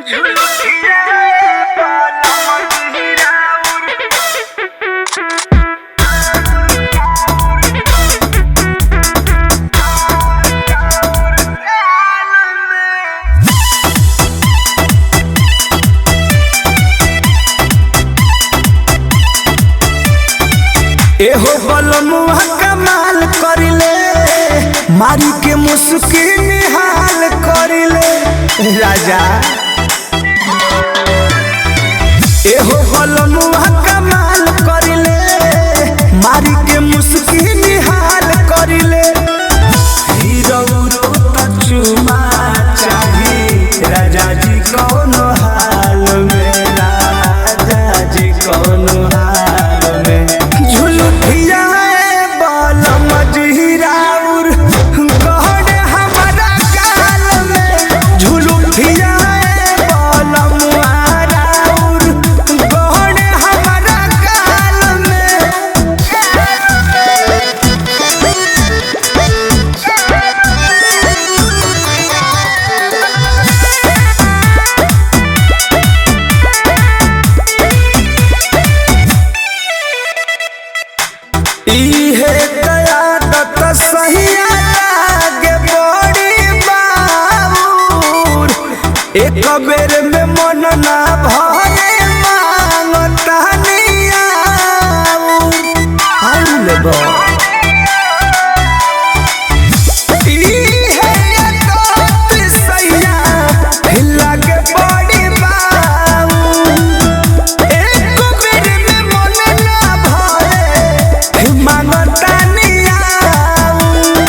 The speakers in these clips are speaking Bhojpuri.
एहो बलमुआ कमाल करिले मारी के मुस्की निहाल करिले राजा एहो बलमुआ कमाल करिले मारी के मुस्की निहाल करिले हीरो रो चुमा चाही राजा जी कौन हाल में राजा जी कौन हाल में झुलुठिया बाल मजहिराउर गहन हमारा गाल में झुलुठिया बाल मुहाराउर गहन हमारा गाल में इहे कयादत सहिया लागे बड़ी बाबूर एक बेर में मन ना भरे मांगता नियाऊर आउल बा इहे कयादत सहिया लागे बड़ी बाबूर एक बेर में मन ना भरे मांगता नियाऊ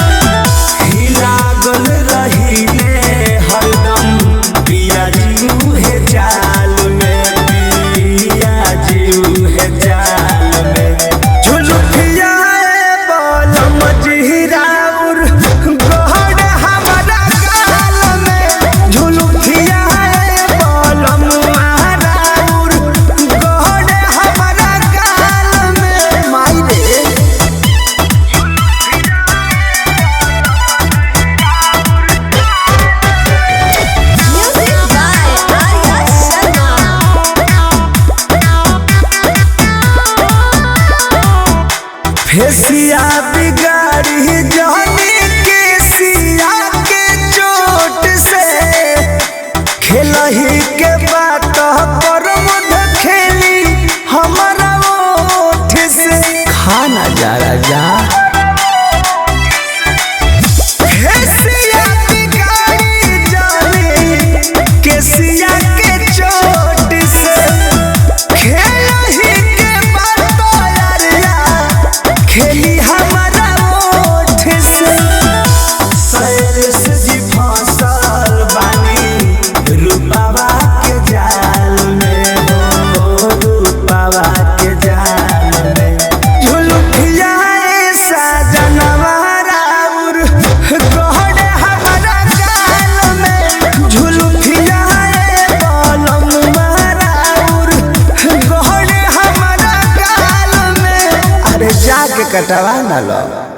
लागल रहिले हरदम पिया जीव है जाल में पिया जीव है जाल में झुलुठिया बोल मजहिराउर गहन हमारा गाल में झुलुठिया बोल मुहाराउर गहन हमारा गाल में माई रे Music by Arya Sharma. फेसिया बिगाड़ी जाने के सिया के चोट से खेलही के बात पर मध खेली हमारा ओठ से खाना जा राजा फेसिया बिगाड़ी जाने के सिया के चोट से खेलही के बात यारिया खेली हमारा ओठ से सैर से जी फसल बानी रूपावा के जाल में हो रूपावा के जाल में झुलुठिया ऐसा जनवाराउर गहन हमारा गाल में झुलुठिया बलम माराउर गहन हमारा गाल में अरे जाके कटवा ना लो